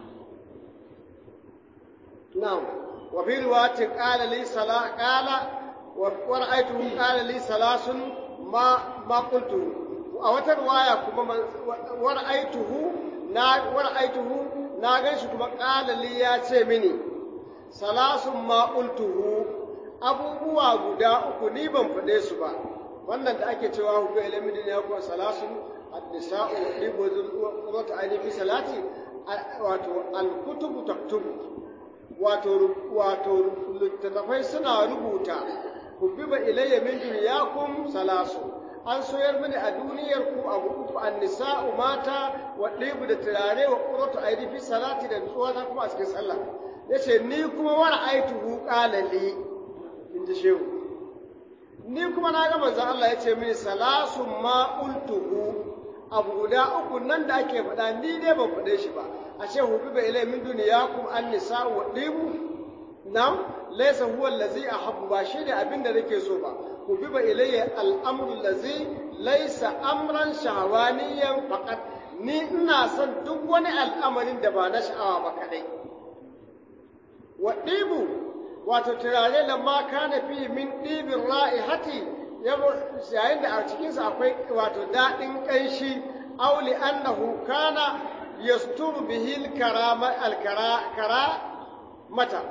na'am wa fi riwayatin qala li sala qala wa ra'aytuhu qala li salasun ma ma qultu a wata riwaya kuma wa ra'aytuhu na wa ra'aytuhu na ganshi kuma qala li ya ce mini salasun ma qultuhu abubuwa guda uku ni ban faɗe su ba wannan da ake cewa hukun ilimin ya kuwa salasun النساء يحب وذات عيني في صلاتي wato alkutubu taktubu wato wato littattafai suna rubuta hubbiba ilayya min dunyakum salasu an soyar mini a duniyar ku abu uku annisa'u mata wa ɗibu da turare wa qurratu aidi fi salati da nutsuwa ta kuma a cikin sallah yace ni kuma war aituhu qala li in ji shehu ni kuma na ga manzon Allah yace mini salasu ma ultuhu abu guda uku nan da ake faɗa ni dai ban faɗe shi ba a ce hubi bai ilai min duniyakum an nisa wa ɗibu nam laisa huwa allazi ahabbu ba shi ne abin da nake so ba hubi bai ilai al'amru allazi laisa amran shahawaniyan faqat ni ina son duk wani al'amarin da ba na sha'awa ba kadai wa ɗibu wato turare lamma kana fi min ɗibin ra'ihati yayin da a cikinsa akwai wato daɗin ƙanshi auli annahu kana yasturu bihi al-karama al-kara mata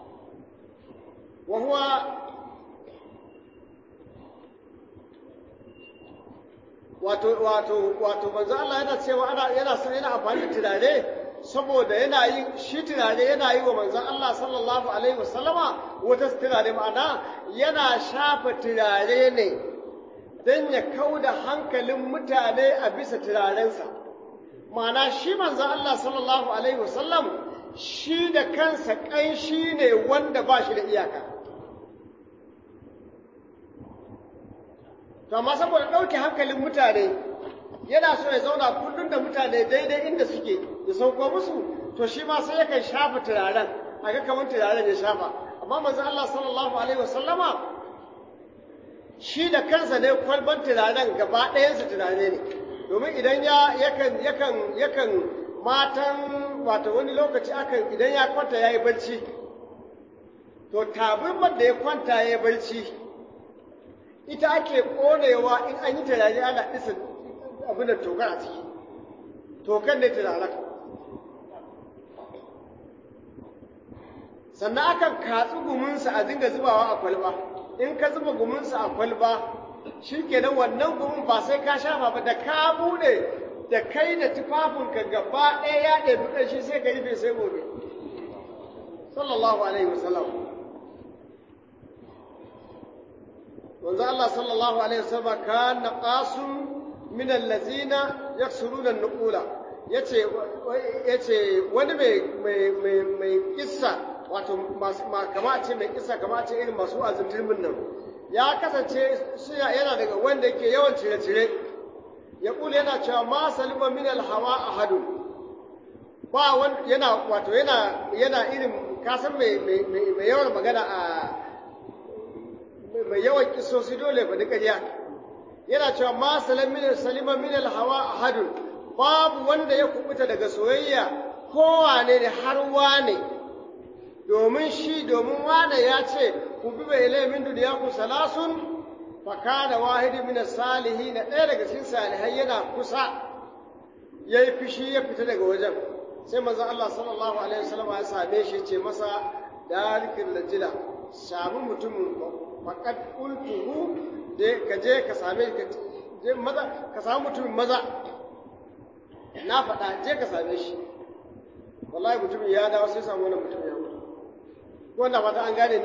wa huwa wato wato wato manzo Allah yana cewa ana yana son yana amfani da turare saboda yana yi shi turare yana yi wa manzon Allah sallallahu alaihi wasallama wata turare ma'ana yana shafa turare ne don ya kau da hankalin mutane a bisa turarensa ma'ana shi manzon Allah sallallahu alaihi wasallam shi da kansa ƙanshi ne wanda ba shi da iyaka to amma saboda ɗauke hankalin mutane yana so ya zauna kullum da mutane daidai inda suke ya sauko musu to shi ma sai yakan shafa turaren a ga kamar turaren ya shafa amma manzon Allah sallallahu alaihi wasallama shi da kansa ne kwalban turaren gaba ɗayansa turare ne domin idan ya yakan yakan yakan matan wato wani lokaci akan idan ya kwanta ya yi barci to tabirmar da ya kwanta ya yi barci ita ake ƙonewa in an yi turare ana ɗisa abin da tokar a ciki tokar ne turaren sannan akan katsu guminsa a dinga zubawa a kwalba in ka zuba guminsa a kwalba shi kenan wannan gumin ba sai ka shafa ba da ka buɗe da kai da tufafinka gaba ɗaya ya ɗebi ƙarshe sai ka rufe sai gobe sallallahu alaihi wasallam wanzu Allah sallallahu alaihi wasallam kana qasun min allazina yaksuruna an-nuqula yace yace wani mai mai mai mai kissa wato masu kama a ce mai kissa kama a ce irin masu azuntumin nan ya kasance suna yana daga wanda yake yawan cire-cire ya kula yana cewa ma salima min alhawa ahadu ba wani yana wato yana yana irin kasan mai mai yawan magana a mai yawan kisosi dole ba ƙarya yana cewa ma salima min alhawa ahadu babu wanda ya kubuta daga soyayya kowane ne har wane domin shi domin wane ya ce ku bi bai ilai min duniya ku salasun fakana wahidi min salihi na ɗaya daga cikin salihai yana kusa ya yi fishi ya fita daga wajen sai manzon Allah sallallahu alaihi wasallam ya same shi ce masa dalikin lajila sami mutumin faqad qultuhu da ka je ka same ka je maza ka samu mutumin maza na faɗa je ka same shi wallahi mutumin ya dawo sai samu wannan mutumin ya mutu wanda fata an gane ni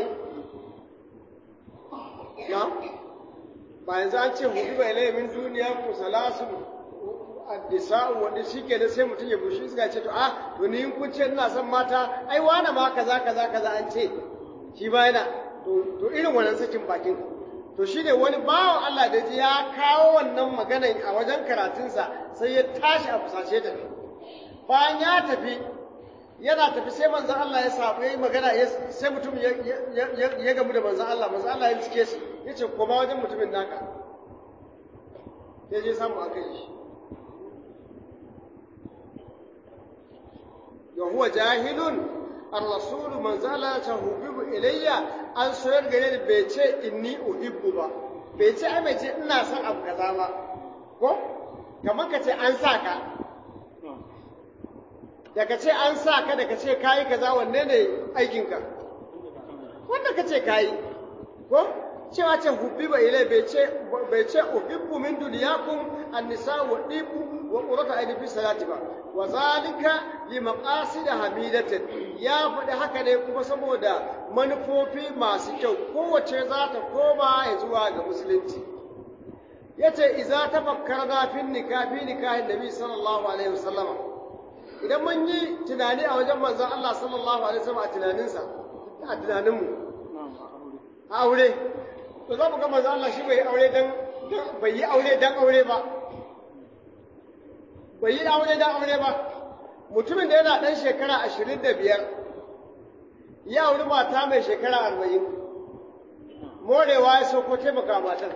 na ba yanzu an ce hudu bai laimin duniya ku salasu addisa'u wanda shi ke da sai mutum ya bushi suka ce to a to ni in kun ce ina son mata ai wane ma kaza kaza kaza an ce shi ba yana to irin wannan sakin bakin to shi ne wani bawan Allah da ji ya kawo wannan maganan a wajen karatunsa sai ya tashi a fusace tafi bayan ya tafi yana tafi sai manzon Allah ya samu yayi magana sai mutum ya gamu da manzon Allah manzon Allah ya cike shi yace koma wajen mutumin naka ya je samu aka yi shi ya huwa jahilun ar-rasulu manzo Allah ta hubibu ilayya an soyar gare ni bai ce inni uhibbu ba bai ce ai bai ce ina son abu kaza ba ko kamar ka ce an sa ka da ka ce an sa ka da ka ce kayi kaza wanne ne aikinka wanda ka ce kayi ko cewa ce hubbiba ilai bai ce bai ce uhibbu min dunyakum an-nisa wa dibu wa qurratu ayni fi salati ba wa zalika li maqasid hamidatin ya faɗi haka ne kuma saboda manufofi masu kyau kowace za ta koma ya zuwa ga musulunci yace idza tafakkarna fi nikahi nikahin nabi sallallahu alaihi wasallama idan mun yi tunani a wajen manzon Allah sallallahu alaihi wasallam a tunaninsa a tunaninmu a aure to za mu ga manzon Allah shi bai aure dan bai yi aure dan aure ba bai yi aure dan aure ba mutumin da yana dan shekara ashirin da biyar ya auri mata mai shekara arba'in morewa ya so ko taimaka matar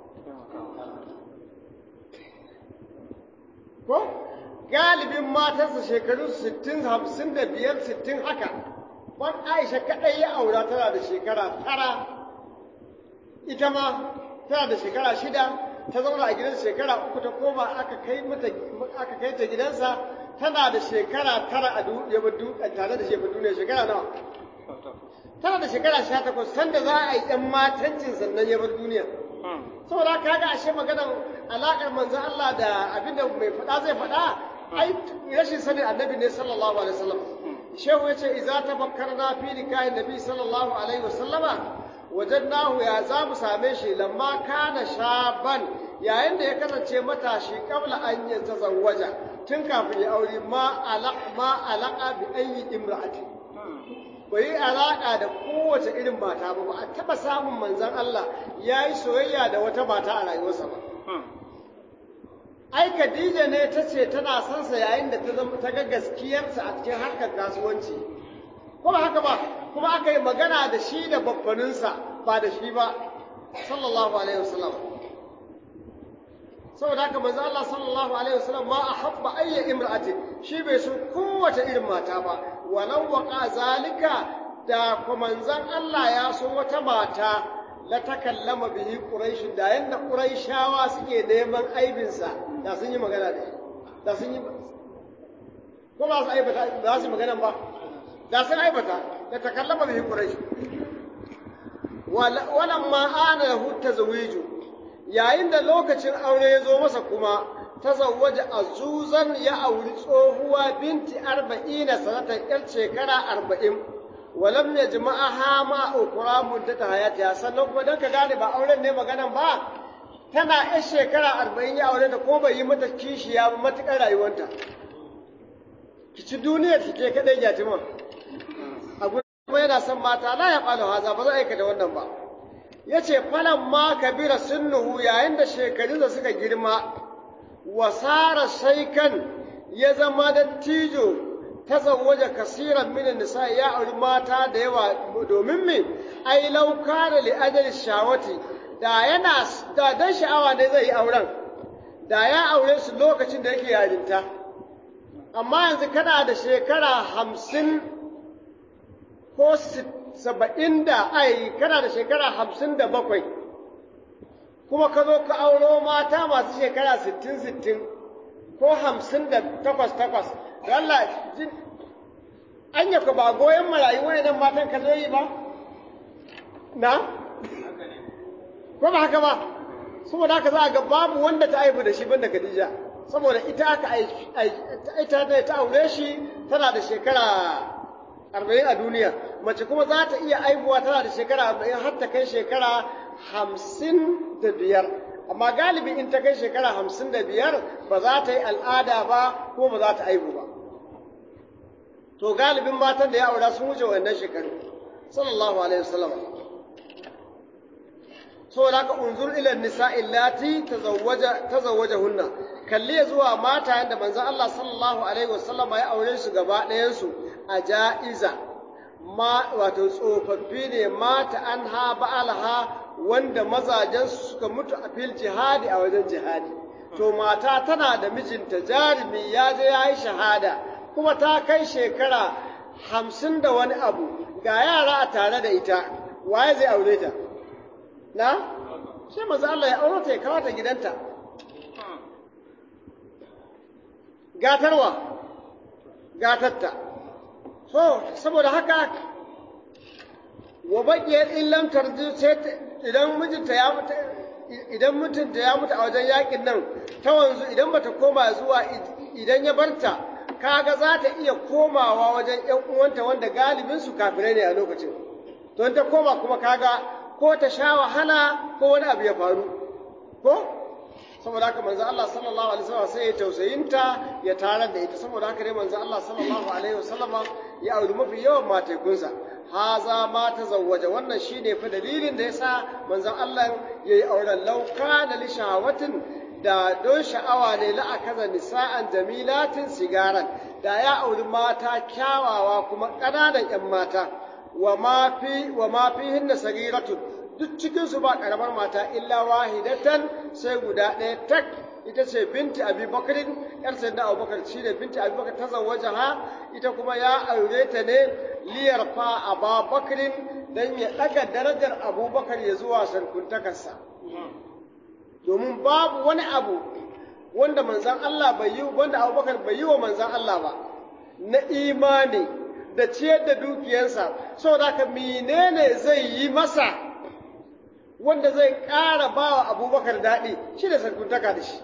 ko galibin matarsa shekaru 60 55 60 haka ban aisha kadai ya aura tana da shekara tara ita ma tana da shekara shida ta zauna a gidansa shekara uku ta koma aka kai mata aka kai ta gidansa tana da shekara tara a duniya tare da shekaru duniya shekara nawa tana da shekara sha takwas sanda za a yi ɗan matancin sannan ya bar duniya saboda kaga ashe maganar alaƙar manzon Allah da abinda mai faɗa zai faɗa ai rashin sanin annabi ne sallallahu alaihi wasallam shehu yace idza tafakkarna fi nikahin nabi sallallahu alaihi wasallama wajadnahu ya za mu same shi lamma kana shaban yayin da ya kasance matashi kabla an ya tazawwaja tun kafin ya aure ma alaq ma alaqa bi ayyi imra'ati bai yi alaƙa da kowace irin mata ba ba a taɓa samun manzon Allah ya yi soyayya da wata mata a rayuwarsa ba ai Khadija ne ta ce tana son sa yayin da ta zama ta ga gaskiyarsa a cikin harkar kasuwanci ko ba haka ba kuma aka yi magana da shi da babbaninsa ba da shi ba sallallahu alaihi wasallam saboda haka manzo Allah sallallahu alaihi wasallam ma ahabba ayya imra'ati shi bai so kowace irin mata ba walau waqa zalika da kuma manzon Allah ya so wata mata la takallama bihi quraish da yanda quraishawa suke neman aibinsa da sun yi magana da shi da sun yi ko ba su aibata ba su magana ba da sun aibata da takallama bihi quraish walamma ana lahu tazawiju yayin da lokacin aure ya zo masa kuma tazawwaja azuzan ya auri tsohuwa binti arba'ina sanatan yar shekara arba'in walam ya jima'aha ma ukura muddata hayatiha sannan kuma don ka gane ba auren ne maganan ba tana yar shekara arba'in ya aure da ko bai yi mata kishiya ba matuƙar rayuwanta ki ci duniyar ki ke kaɗai jatima a kuma yana son mata la ya ƙwalo haza ba za a aikata wannan ba ya ce falan ma kabira sunnuhu yayin da shekarunsa suka girma wasara shaikan ya zama dattijo ta zawaje kasiran minin nisa ya auri mata da yawa domin me ai lauka da li'adar shawati da yana da dan sha'awa ne zai yi auren da ya aure su lokacin da yake yarinta amma yanzu kana da shekara hamsin ko saba'in da ai kana da shekara hamsin da bakwai kuma ka zo ka auro mata masu shekara sittin sittin ko hamsin da takwas takwas da Allah jin an yi ba goyon marayu nan matan ka zo yi ba na ko ba haka ba saboda haka za a ga babu wanda ta aibu da shi banda Khadija saboda ita aka ita ta aure shi tana da shekara arba'in a duniya mace kuma za ta iya aibuwa tana da shekara arba'in har ta kai shekara hamsin da biyar amma galibi in ta kai shekara hamsin da biyar ba za ta yi al'ada ba ko ba za ta aibu ba to galibin matan da ya aura sun wuce wannan shekaru sallallahu alaihi wasallam saboda haka unzur ila nisa illati tazawwaja tazawwajahunna kalli zuwa mata da manzon Allah sallallahu alaihi wasallam ya aure su gaba ɗayan su a ja'iza ma wato tsofaffi ne mata an ha ba'alha wanda mazajensu suka mutu a fil jihadi a wajen jihadi to mata tana da mijinta jarumi ya je ya yi shahada kuma ta kai shekara hamsin da wani abu ga yara a tare da ita waye zai aure ta na sai manzo Allah ya aure ta ya kawo ta gidanta gatarwa gatatta so saboda haka wa baqiyat illam tarji sai idan mijinta ya mutu idan mutunta ya mutu a wajen yakin nan ta wanzu idan bata koma zuwa idan ya barta kaga za ta iya komawa wajen ƴan uwanta wanda galibin su kafirai ne a lokacin to ta koma kuma kaga ko ta sha wahala ko wani abu ya faru ko saboda haka manzo Allah sallallahu alaihi wasallam sai ya tausayinta ya tarar da ita saboda haka dai manzo Allah sallallahu alaihi wasallama ya auri mafi yawan matekunsa haza ma tazawwaja wannan shine fa dalilin da yasa manzon Allah yayi auren lauka da li shahawatin da don sha'awa ne la akaza nisa'an jamilatin sigaran da ya auri mata kyawawa kuma ƙananan 'yan mata wa ma fi wa ma fihinna sagiratun duk cikin su ba karamar mata illa wahidatan sai guda ɗaya tak ita ce binti abi bakarin yar sayyidina abubakar shi ne binti abi bakar ta zawaja ha ita kuma ya aure ta ne liyar fa aba bakarin dan ya ɗaga darajar abubakar ya zuwa sarkuntakarsa domin babu wani abu wanda manzan Allah bai yi wanda abubakar bai yi wa manzan Allah ba na imani da ciyar da dukiyarsa saboda haka menene zai yi masa wanda zai ƙara ba wa abubakar daɗi shi da sarkuntaka da shi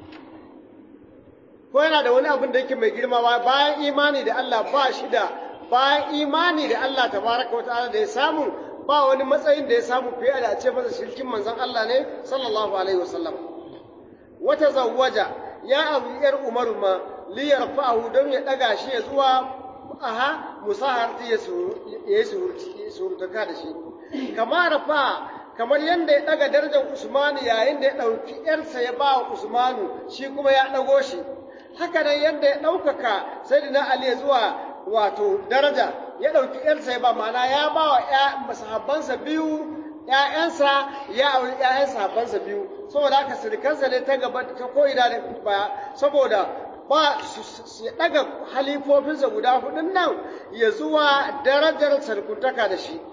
ko yana da wani abin da yake mai girma ba bayan imani da Allah ba shi da bayan imani da Allah tabaraka wata'ala da ya samu ba wani matsayin da ya samu fiye da a ce masa shirkin manzon Allah ne sallallahu alaihi wasallam wata zawwaja ya abu yar umaru ma li yarfa'ahu don ya daga shi ya zuwa aha musaharti ya yi surutaka da shi kamar rafa kamar yadda ya daga darajar Usmanu yayin da ya ɗauki ‘yarsa ya ba wa Usmanu shi kuma ya ɗago shi haka nan yadda ya ɗaukaka sai da Ali zuwa wato daraja ya ɗauki ‘yarsa ya ba ma'ana ya ba wa sahabbansa biyu ‘ya'yansa ya auri ‘ya'yan sahabbansa biyu saboda haka sirikansa ne ta gaba ta ko'ina da baya saboda ba su ɗaga halifofinsa guda hudun nan ya zuwa darajar sarkuntaka da shi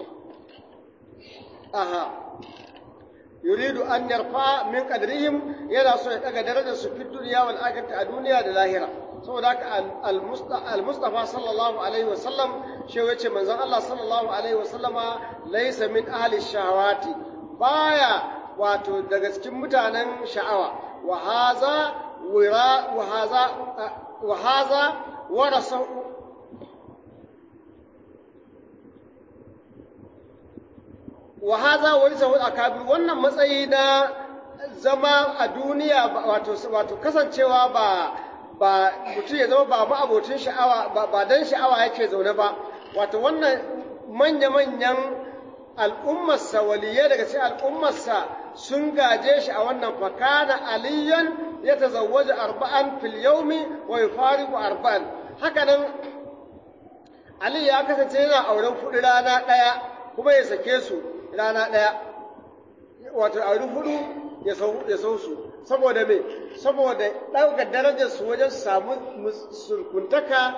aha yuridu an yarfa min qadrihim yana so ya daga darajar su fi duniya wal akhirati a duniya da lahira saboda haka al mustafa sallallahu alaihi wa sallam shi yace manzon Allah sallallahu alaihi wa sallama laysa min ahli shahawati baya wato daga cikin mutanen sha'awa wa haza wira wa haza wa haza warasa wa haza warisahu akabir wannan matsayi na zama a duniya wato wato kasancewa ba ba mutum ya zama ba abocin sha'awa ba, ba dan sha'awa yake zaune ba wato wannan manya-manyan al'ummarsa waliyai daga cikin al'ummarsa sun gaje shi a wannan fakana aliyan ya tazawwaja arba'an fil yawmi wa yufariqu arba'an haka nan Ali ya kasance yana auren kuɗi rana ɗaya kuma ya sake su rana ɗaya wato auri hudu ya sau su saboda me saboda ɗaukar darajar su wajen su samu surkuntaka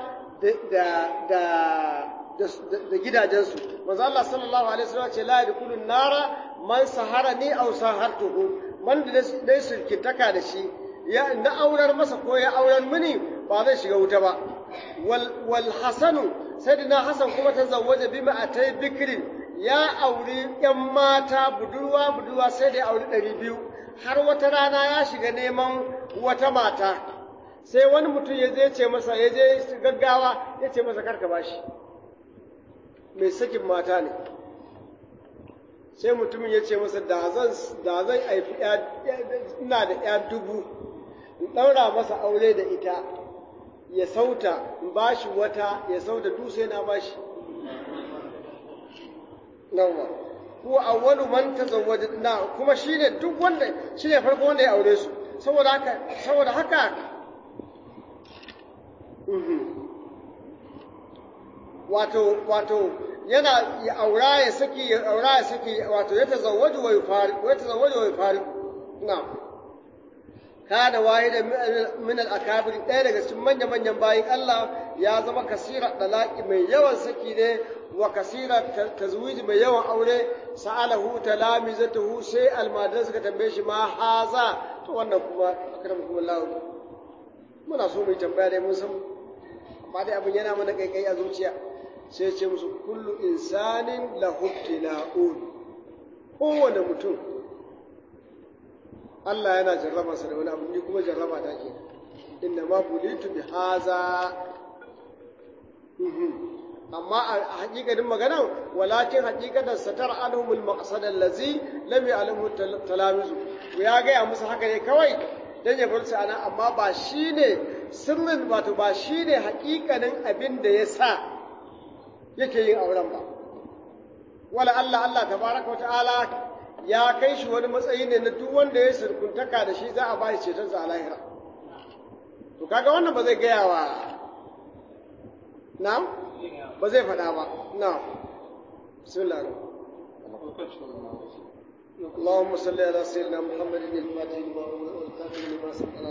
da gidajensu manzo Allah sallallahu alaihi wasallam ce la yadkhulun nara man saharani aw sahartuhu man da dai surkintaka da shi ya na aurar masa ko ya aurar mini ba zai shiga wuta ba wal wal hasanu sayyidina hasan kuma ta zawwaja bima atai bikrin ya auri ‘yan mata budurwa budurwa sai da ya auri ɗari biyu har wata rana ya shiga neman wata mata sai wani mutum ya je ce masa ya je gaggawa ya ce masa karka bashi mai sakin mata ne sai mutumin ya ce masa da zan haifi ina da ‘ya dubu in ɗaura masa aure da ita ya sauta in bashi wata ya sauta dutse na bashi nawa huwa awwalu man tazawwaja na kuma shine duk wanda shine farko wanda ya aure su saboda haka saboda haka wato wato yana ya aura ya saki ya aura ya saki wato ya tazawwaju wa yufari ya tazawwaju wa yufari na kana wahida min al-akabir ɗaya daga cikin manyan manyan bayin Allah ya zama kasira dalaki mai yawan saki ne wa kasira tazwiji mai yawan aure sa'alahu talamizatuhu sai almadan suka tambaye shi ma haza to wannan kuma akramukum Allah muna so mu yi tambaya dai mun san amma dai abin yana mana kaikai a zuciya sai ce musu kullu insanin lahu ibtila'un kowane mutum Allah yana jarrabarsa da wani abu ni kuma jarraba ta ke inna ma bulitu bi haza amma a hakikatin magana walakin hakikatar satar anhumul maqsad allazi lam ya'lamu talamizu ya gaya musu haka ne kawai dan ya bar su ana amma ba shine sirrin wato ba shine hakikanin abin da ya sa yake yin auren ba wala Allah Allah tabaraka wa ta'ala ya kai shi wani matsayi ne na duk wanda ya surkuntaka da shi za a ba shi cetonsa a lahira to kaga wannan ba zai gaya wa na ba zai faɗa ba na bismillah اللهم صل على سيدنا محمد الفاتح لما أغلق والكاتب لما سبق